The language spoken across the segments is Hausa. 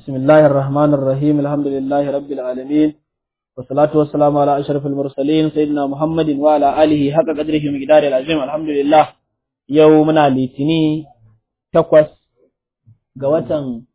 بسم الله الرحمن الرحيم الحمد لله رب العالمين والصلاة والسلام على أشرف المرسلين سيدنا محمد وعلى آله حق قدره ومقدار العظيم الحمد لله يومنا لتني تقوس قوة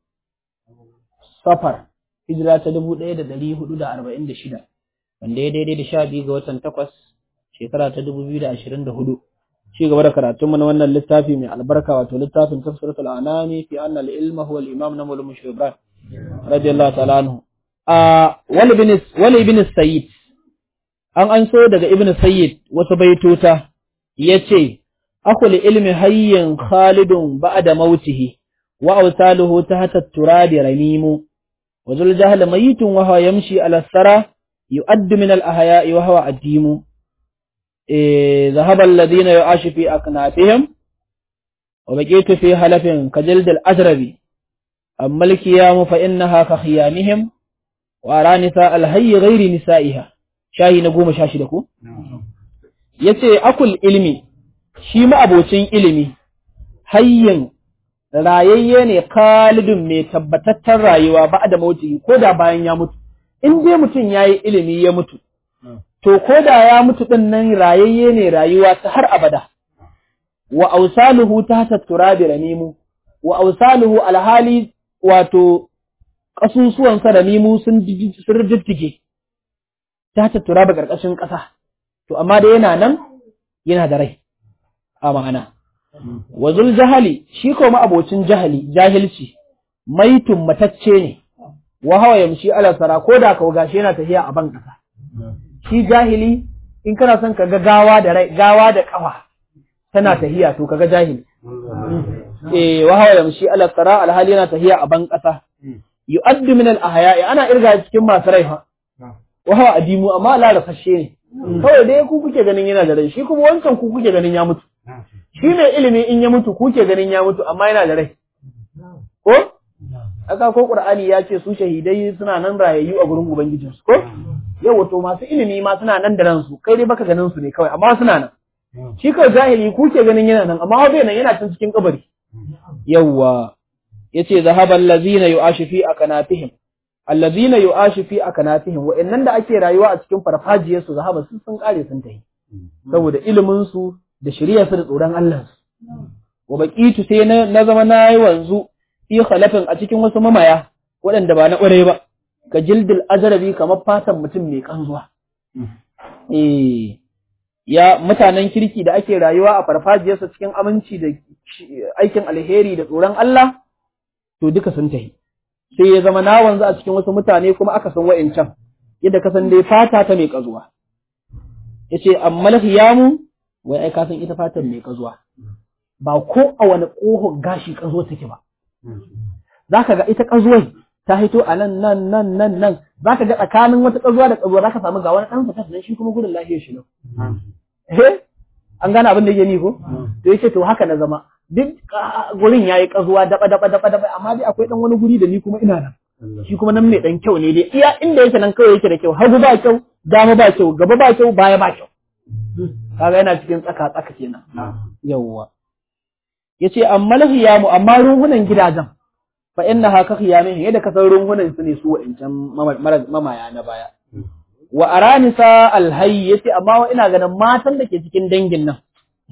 سفر hijira ta dubu ɗaya da ɗari hudu da arba'in da shida wanda ya daidai da sha biyu ga watan takwas shekara ta dubu biyu da ashirin da hudu ci gaba da karatunmu na wannan littafi mai albarka wato littafin tafsiratul anami fi anna al-ilma huwa al-imam na mulmu shubran radiyallahu ta'ala anhu a wali bin wali ibn sayyid an an so daga ibn sayyid wasu baitota yace akul ilmi hayyin khalidun ba'da mautihi wa awsaluhu tahta at-turabi ramimu وذو الجهل ميت وهو يمشي على الثرى يؤد من الأحياء وهو أديم إيه ذهب الذين يعاش في أكنافهم وبقيت في حلف كجلد الأجربي أما الكيام فإنها كخيامهم وأرى نساء الهي غير نسائها شاهي نقوم شاشدكو yace akul ilmi shi ma abocin ilimi hayyin rayayye ne kalidun mai tabbatattar rayuwa ba da mauti ko da bayan ya mutu in dai mutum ya yi ilimi ya mutu to ko da ya mutu ɗin nan rayayye ne rayuwa ta har abada wa ausaluhu ta tattura da ramimu wa ausaluhu alhali wato ƙasusuwansa ramimu sun riddige ta tattura ba ƙarƙashin ƙasa to amma dai yana nan yana da rai a ma'ana wazul jahali shi ko abocin jahali jahilci maitun matacce ne wa hawa yamshi ala sara ko da ka gashi yana tafiya a ban kasa shi jahili in kana son ka ga gawa da rai gawa da kafa tana tafiya to kaga jahili eh wa hawa yamshi ala sara alhali yana tafiya a ban kasa yu'addu min al-ahya'i ana irga cikin masu rai fa wa hawa adimu amma la rasashe ne kawai dai ku kuke ganin yana da rai shi kuma wancan ku kuke ganin ya mutu shi mai ilimi in ya mutu kuke ganin ya mutu amma yana da rai ko aka ko qur'ani ya ce su shahidai suna nan rayayyu a gurin ubangijin su ko yau wato masu ilimi ma suna nan da ransu kai dai baka ganin su ne kawai amma suna nan shi kawai jahili kuke ganin yana nan amma bai nan yana can cikin kabari yawwa yace zahaba allazina yu'ashu fi akanatihim allazina yu'ashu fi akanatihim wa'annan da ake rayuwa a cikin farfajiyar su zahaba sun sun kare sun tafi saboda ilimin su da shirya su da tsoron Allah wa baqitu sai na zama na yi wanzu fi khalafin a cikin wasu mamaya waɗanda ba na ƙware ba ka jildil ajrabi kamar fatan mutum mai kanzuwa eh ya mutanen kirki da ake rayuwa a farfajiyarsa cikin aminci da aikin alheri da tsoron Allah to duka sun tahi sai ya zama na wanzu a cikin wasu mutane kuma aka san wa'incan yadda ka san dai fata ta mai kazuwa yace amma lahiyamu wai ai ka san ita fatan mai kazuwa ba ko a wani ƙohon gashi kazo take ba zaka ga ita kazuwai ta hito a nan nan nan nan nan zaka ga tsakanin wata kazuwa da kazuwa zaka samu ga wani dan sa nan shi kuma gudun lafiyar shi ne eh an gane abin da yake ni ko to yace to haka na zama duk gurin yayi kazuwa daba daba daba daba amma dai akwai dan wani guri da ni kuma ina nan shi kuma nan mai dan kyau ne dai iya inda yake nan kawai yake da kyau hagu ba kyau dama ba kyau gaba ba kyau baya ba kyau kaga yana cikin tsaka tsaka kenan yawwa yace amma lahiyamu amma runhunan gidajen fa innaha ka khiyamin yadda ka san runhunan su ne su wa'ancan mamaya na baya wa aranisa alhayy yace amma wa ina ganin matan da ke cikin dangin nan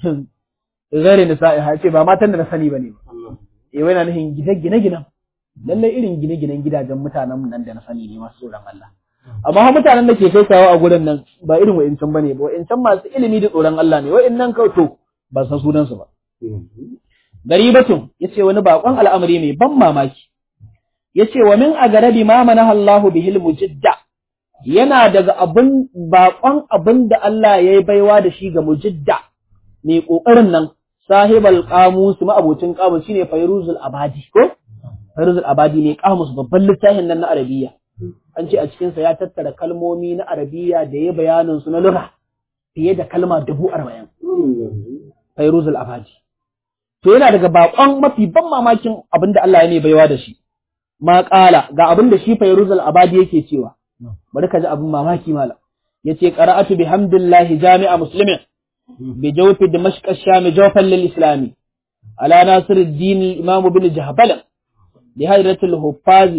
gare nisa'i ha ce ba matan da na sani bane ba eh wai na nufin gine gine ginen lallai irin gine ginen gidajen mutanen nan da na sani ne masu tsoron Allah amma ha mutanen da ke kai kawo a gurin nan ba irin wa'incan bane ba wa'incan masu ilimi da tsoron Allah ne wa'innan kawai to ba san sunan su ba garibatun yace wani bakon al'amari mai ban mamaki yace wa min agarabi ma manaha Allah bihil mujidda yana daga abun bakon abin da Allah ya yi baiwa da shi ga mujidda mai kokarin nan sahibal qamus ma abocin qamus shine fayruzul abadi ko fayruzul abadi ne qamus babban littafin nan na arabiya an ce a cikinsa ya tattara kalmomi na arabiya da ya bayanin su na lugha fiye da kalma dubu arba'in. Fairuzul Abadi. To yana daga bakon mafi ban mamakin abin da Allah ya ne baiwa da shi. Ma ƙala ga abin da shi Fairuzul Abadi yake cewa. Bari ka ji abin mamaki mala. Yace qara'atu bihamdillahi jami'a muslimin bi jawfi dimashq ash-sham jawfan lil islami ala nasiruddin imam ibn jahbal bi hadratil huffazi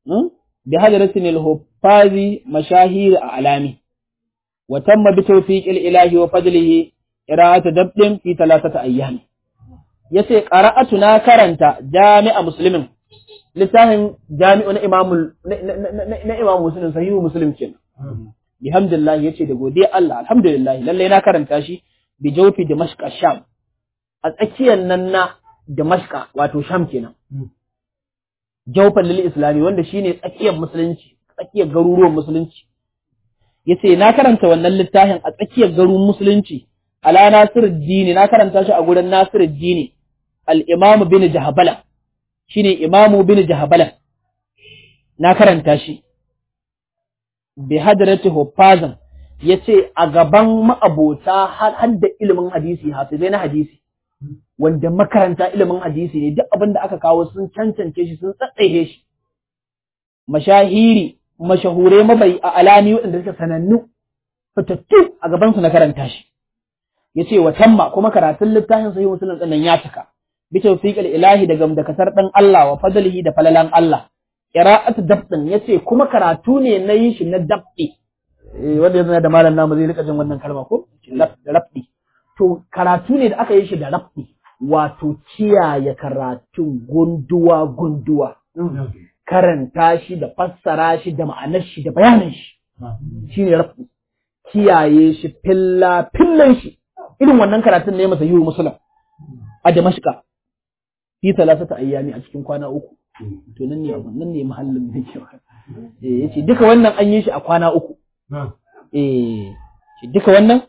bi hadratin al-huffazi mashahir a'lami wa tamma bi tawfiqil ilahi wa fadlihi qira'atu dabdin fi thalathati ayyam yace qara'atu na karanta jami'a muslimin littafin jami'u na imamul na imam muslim sahihu muslim kenan bihamdillah yace da godiya Allah alhamdulillah lalle na karanta shi bi jawfi dimashq sham a tsakiyar nan na dimashq wato sham kenan jawfan lil islami wanda shine tsakiyar musulunci tsakiyar garuruwan musulunci yace na karanta wannan littafin a tsakiyar garuruwan musulunci ala nasiruddin na karanta shi a gurin nasiruddin al-imam bin jahbala shine imamu bin jahabala na karanta shi bi hadrati huffazan yace a gaban ma'abota har da ilimin hadisi hafizai na hadisi wanda makaranta ilimin hadisi ne duk abin da aka kawo sun cancance shi sun tsatsaye shi mashahiri mashahure mabai a alami waɗanda suka sanannu fitattu a gaban su na karanta shi yace wa tamma kuma karatun littafin sahih muslim din ya cika bi tawfiqil ilahi daga dakatar dan Allah wa fadlihi da falalan Allah qira'atu dabtin yace kuma karatu ne na yi shi na dabti wanda yanzu da malam namu zai rika jin wannan kalma ko rabbi to karatu ne da aka yi shi da rabbi wato kiyaye karatun gunduwa gunduwa karanta shi da fassara shi da ma'anar shi da bayanin shi shine rabbi kiyaye shi filla fillan shi irin wannan karatun ne masa yiwu musulun a damashka fi talatata ayyami a cikin kwana uku to nan ne nan ne mahallin da ke eh yace duka wannan an yi shi a kwana uku eh shi duka wannan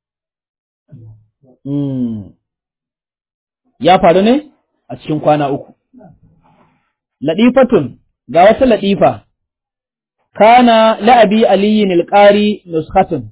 mm ya faru ne a cikin kwana uku ladifatun ga wata ladifa kana la'abi aliyin alqari nuskhatun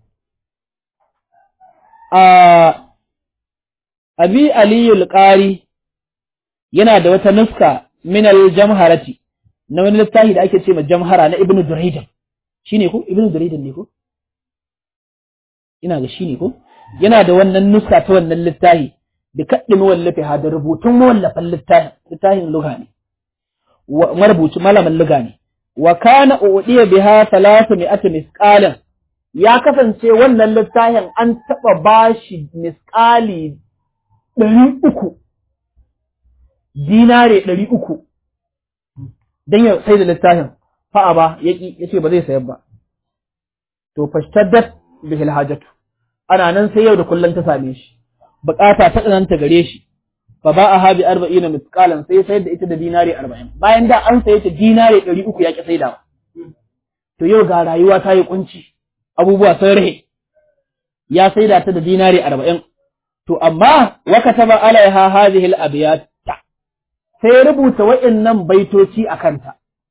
a abi aliyu alqari yana da wata nuska min al-jamharati na wani littafi da ake ce ma jamhara na ibnu duraydan shine ko ibnu duraydan ne ko ina ga shine ko yana da wannan nuska ta wannan littafi da kaddin wallafi ha da rubutun mawallafan littafin littafin lugha ne marubuci malamin lugha ne wa kana udiya biha 300 misqalan ya kasance wannan littafin an taba bashi misqali ɗari uku dinare ɗari uku don ya sai da littafin fa'a ba ya ƙi ya ce ba zai sayar ba to fashtaddat bihil hajatu ana nan sai yau da kullum ta same shi bukata ta tsananta gare shi fa ba a habi arba'in misqalan sai sayar da ita da dinare arba'in bayan da an saye ta dinare ɗari uku ya ƙi saidawa to yau ga rayuwa ta yi kunci abubuwa sun rahe ya saida ta da dinare arba'in to amma wa kataba alaiha hadhihi al-abyat sai rubuta wa'annan baitoci a kanta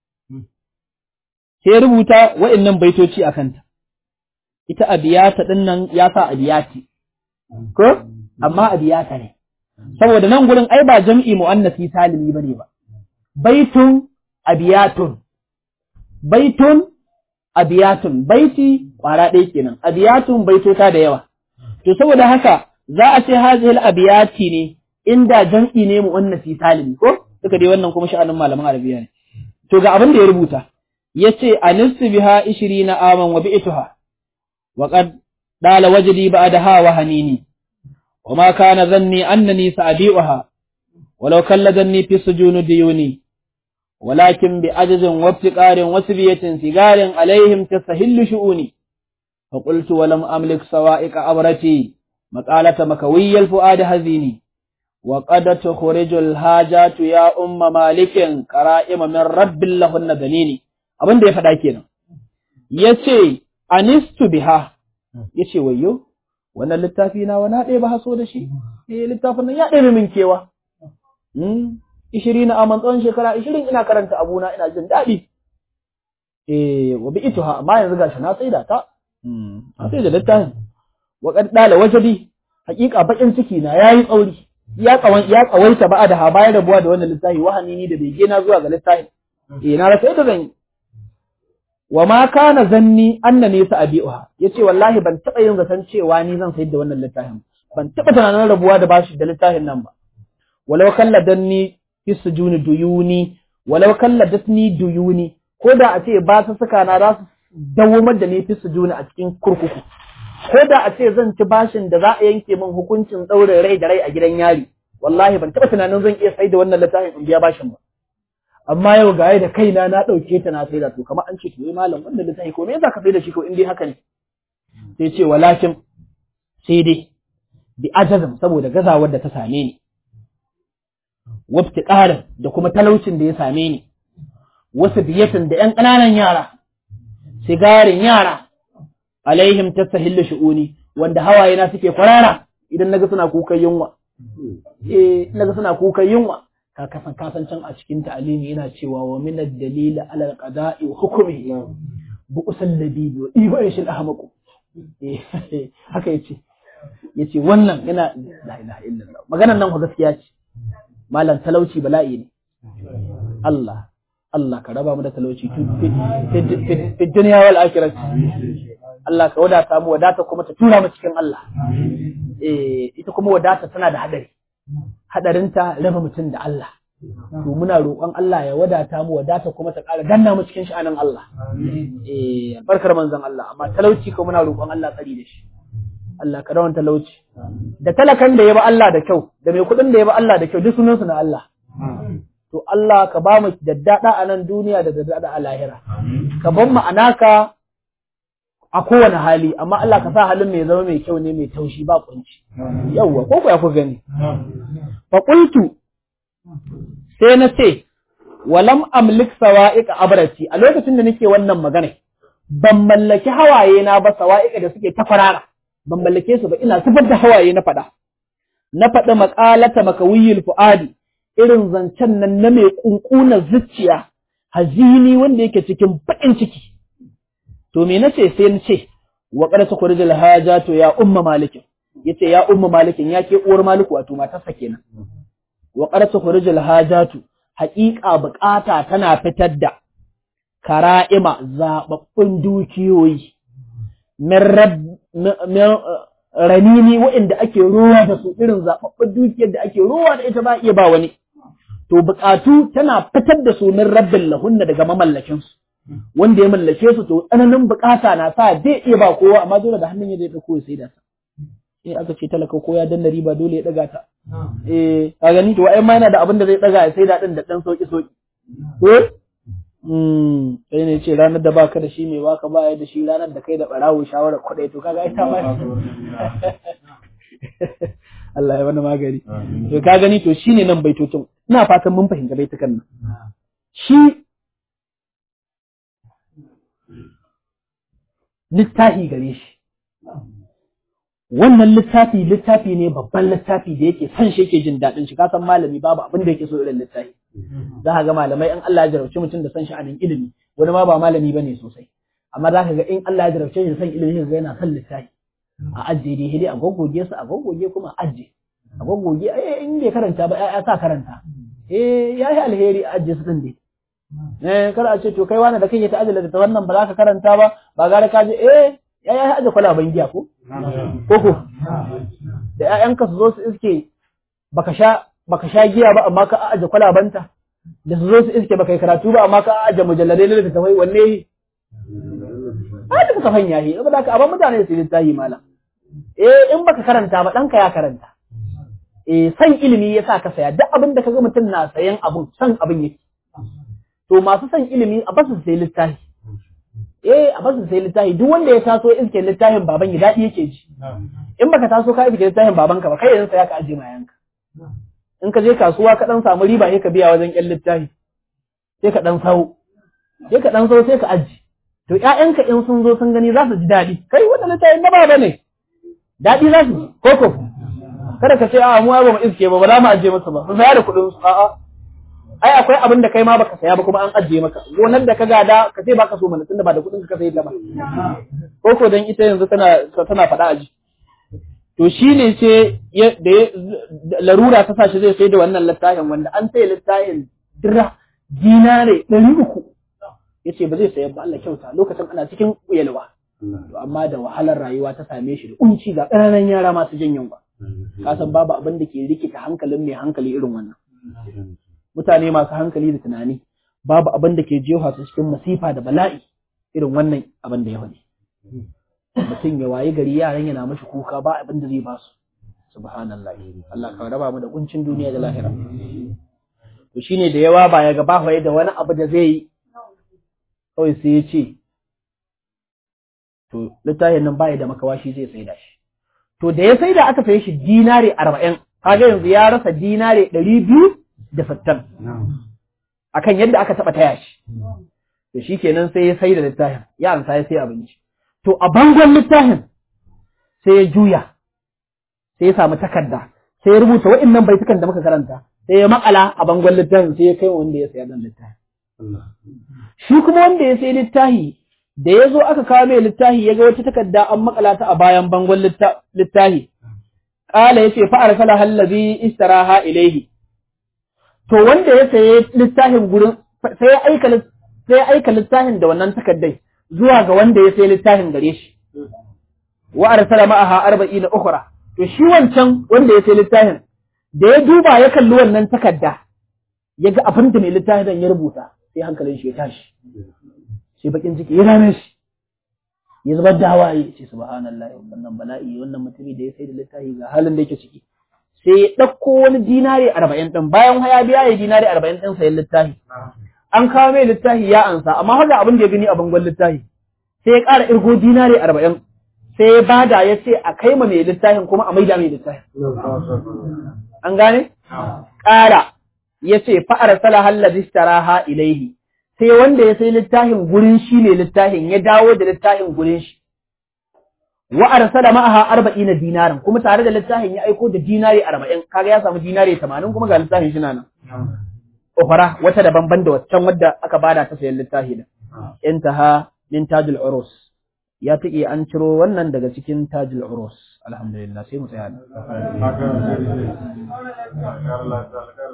sai rubuta wa'annan baitoci a kanta ita abiyata din nan ya sa abiyati ko amma abiyata ne saboda nan gurin ai ba jam'i muannasi salimi bane ba baitun abiyatun baitun abiyatun baiti kwara ɗaya kenan abiyatun baitota da yawa to saboda haka za a ce hazihil abiyati ne inda jam'i ne muannasi salimi ko duka dai wannan kuma sha'anin malaman arabiya ne to ga abin da ya rubuta yace anistu biha 20 aman wa bi'tuha wa qad dala wajdi ba'daha wa hanini wa ma kana dhanni annani sa'bi'uha walau kalladanni fi sujuni diyuni ولكن بعجز وافتقار وسبية سجار عليهم تستهل شؤوني فقلت ولم أملك سوائق أبرتي مقالة مكوي الفؤاد هزيني وقد تخرج الحاجات يا أم مالك كرائم من رب لهن دليني abin da ya faɗa kenan ya ce anistu biha ya ce wayo wannan littafi na wani ɗaya ba haso da shi eh littafin nan ya ɗaya min kewa ishirin na aman tsawon shekara ishirin ina karanta abuna ina jin daɗi eh wa bi ituha amma yanzu gashi na tsaida ta na tsaida littafin wa qad dala wajadi haƙiƙa bakin ciki na yayi tsauri ya kawan ya kawaita ba da bayan rabuwa da wannan littafi wahani ni da bege na zuwa ga littafin eh na rasa yadda zan yi wa ma kana zanni annani sa'abiha yace wallahi ban taba yin zaton cewa ni zan sayar da wannan littafin ban taba tunanin rabuwa da bashi da littafin nan ba walau kalladanni fi sujuni duyuni walau kalladatni duyuni ko da a ce ba su suka na za su dawomar da ni fi su juna a cikin kurkuku ko da a ce zan ci bashin da za a yanke min hukuncin ɗaurin rai da rai a gidan yari wallahi ban taɓa tunanin zan iya sai da wannan littafin in biya bashin ba amma yau ga da kaina na ɗauke ta na sai da to kamar an ce to malam wannan littafi ko me yasa ka sai da shi ko in dai haka ne sai ce walakin sai dai bi ajazam saboda gazawar da ta same ni wabtiqarin da kuma talaucin da ya same ni wasu biyatin da ƴan ƙananan yara sigarin yara alaihim tasahillu shu'uni wanda hawaye na suke kwarara idan naga suna kukan yunwa eh naga suna kukan yunwa ka kasan kasancin a cikin ta'alimi yana cewa wa min ad-dalil ala al-qada'i wa hukmi bu usal labibi wa iba yashil ahmaqu eh haka yace yace wannan yana la ilaha illallah maganar nan gaskiya ce malam talauci bala'i ne Allah Allah ka raba mu da talauci fi duniya wal akhirah Allah ka wadata mu wadata kuma ta tura mu cikin Allah eh ita kuma wadata tana da hadari hadarinta raba mutum da Allah to muna roƙon Allah ya wadata mu wadata kuma ta ƙara danna mu cikin sha'anin Allah eh barkar manzon Allah amma talauci ko muna roƙon Allah tsari da shi Allah ka rawan talauci da talakan da ya ba Allah da kyau da mai kuɗin da ya ba Allah da kyau duk sunansu na Allah to Allah ka ba mu daddada a nan duniya da daddada a lahira ka ban mu anaka a kowane hali amma Allah ka sa halin mai zama mai kyau ne mai taushi ba kunci yawwa ko ku ya ku gani fa qultu sai na ce walam amlik sawa'iqa abrati a lokacin da nake wannan magana ban mallaki hawaye na ba sawa'iqa da suke ta farara ban mallake su ba ina zubar da hawaye na faɗa na faɗi maƙalata makawiyil fu'adi irin zancen nan na mai ƙunƙunar zuciya hazini wanda yake cikin baƙin ciki to me nace sai na ce wa qad tukhrijul hajatu ya umma malikin yace ya umma malikin ya ke uwar maliku wato matarsa kenan wa qad tukhrijul hajatu haƙiƙa buƙata tana fitar da kara'ima zababbun dukiyoyi min ranini waɗanda ake ruwa da su irin zaɓaɓɓen dukiyar da ake ruwa da ita ba iya ba wani. To buƙatu tana fitar da su min rabbin lahunna daga mamallakin su. Wanda ya mallake su to tsananin buƙata na sa zai iya ba kowa amma dole da hannun ya zai ɗauko ya sai da sa. Eh aka ce talaka ko ya danna riba dole ya ɗaga ta. Eh ka gani to ai ma yana da abin da zai ɗaga ya sai da ɗin da ɗan sauƙi sauƙi. Ko? sai ne ce ranar da baka da shi mai baka baya da shi ranar da kai da barawo shawarar kuɗai to kaga ita ma Allah ya wani magani to ka gani to shine nan baitocin ina fatan mun fahimta baitukan nan shi littafi gare shi wannan littafi littafi ne babban littafi da yake son shi yake jin daɗin shi ka san malami babu abin da yake so irin littafi za ka ga malamai in Allah ya jarabci mutum da son sha'anin ilimi wani ma ba malami bane sosai amma za ka ga in Allah ya jarabce shi da son ilimi ga yana son littafi a ajiye dai hidi a goggoge su a goggoge kuma a ajiye a goggoge eh in bai karanta ba ya sa karanta eh ya yi alheri a ajiye su din dai eh kar a ce to kai wani da kake ta ajiye da wannan ba za ka karanta ba ba gara ka je eh ya yi ajiye kwalaban giya ko ko da ƴaƴanka su zo su iske baka sha baka sha giya ba amma ka aje kwalabanta da su zo su iske baka yi karatu ba amma ka aje mujalladai na littattafai wanne yi a da kuka fanya yi saboda ka abin mutane su littafi malam eh in baka karanta ba ɗanka ya karanta eh san ilimi ya sa ka saya duk abin da kaga mutum na sayan abun san abin yake to masu san ilimi a basu sai littafi eh a basu sai littafi duk wanda ya taso iske littafin baban ya daɗi yake ji in baka taso ka iske littafin babanka ba kai yanzu saya ka aje mayanka in ka je kasuwa ka dan samu riba sai ka biya wajen ƴan littafi sai ka dan sau sai ka dan sau sai ka aji to ƴaƴanka in sun zo sun gani za su ji daɗi kai wannan littafin na baba ne daɗi za su ji koko kada ka ce a mu ba mu iske ba ba za mu aje masa ba su saya da kuɗin su a'a ai akwai abin da kai ma baka saya ba kuma an ajiye maka gonar da ka gada ka ce baka so mana tunda ba da kuɗin ka sayi ta ba koko dan ita yanzu tana tana faɗa aji to shi ne ce da larura ta sashi zai sai da wannan littafin wanda an sai littafin dira dinare ɗari uku ya ce ba zai sayar ba Allah kyauta lokacin ana cikin yalwa to amma da wahalar rayuwa ta same shi da kunci ga ƙananan yara masu jin yunwa ka san babu abin da ke rikita hankalin mai hankali irin wannan mutane masu hankali da tunani babu abin da ke jefa su cikin masifa da bala'i irin wannan abin da ya faɗi mutum ya wayi gari yaran yana mashi kuka ba abin da zai ba su subhanallah Allah ka raba mu da kuncin duniya da lahira to shine da yawa ba ya ga ba da wani abu da zai yi kawai sai ya ce to littafin nan baya da makawashi zai saida shi to da ya saida aka saye shi dinare arba'in kaga yanzu ya rasa dinare ɗari biyu da sittin akan yadda aka taɓa taya shi to shi kenan sai ya saida littafin ya amsa ya sai abinci to a bangon littafin sai ya juya sai ya samu takarda sai ya rubuta wa'innan baitukan da muka karanta sai ya makala a bangon littafin sai ya kai wanda ya saya dan littafin shi kuma wanda ya sai littafi da ya zo aka kawo mai littafi ya ga wata takarda an makala ta a bayan bangon littafi ƙala ya ce fa'ar sala hallazi istaraha ilaihi to wanda ya saye littafin gurin sai ya aika sai ya aika littafin da wannan takardai zuwa ga wanda ya sai littafin gare shi wa arsala ma'aha arba'ina ukhra to shi wancan wanda ya sai littafin da ya duba ya kalli wannan takarda ya ga abin da mai littafin ya rubuta sai hankalin shi ya tashi sai bakin ciki ya rame shi ya zubar da hawaye ce subhanallah wannan bala'i wannan mutumi da ya sai da littafi ga halin da yake ciki sai ya ɗauko wani dinari arba'in ɗin bayan ya biya ya dinari arba'in ɗin sayan littafi an kawo mai littafi ya ansa amma haka abin da ya gani a bangon littafi sai ya ƙara irgo dinari arba'in sai ya bada ya ce a kai ma mai littafin kuma a maida mai littafin an gane ƙara ya ce fa'ar sala hallazi istaraha ilaihi sai wanda ya sai littafin gurin shi ne littafin ya dawo da littafin gurin shi wa arsala ma'aha arba'ina dinarin kuma tare da littafin ya aiko da dinari arba'in kaga ya samu dinari tamanin kuma ga littafin shi nan ukhra wata daban ban da waccan wadda aka bada ta sayan littafi da intaha min tajul urus ya tike an ciro wannan daga cikin tajul urus alhamdulillah sai mu tsaya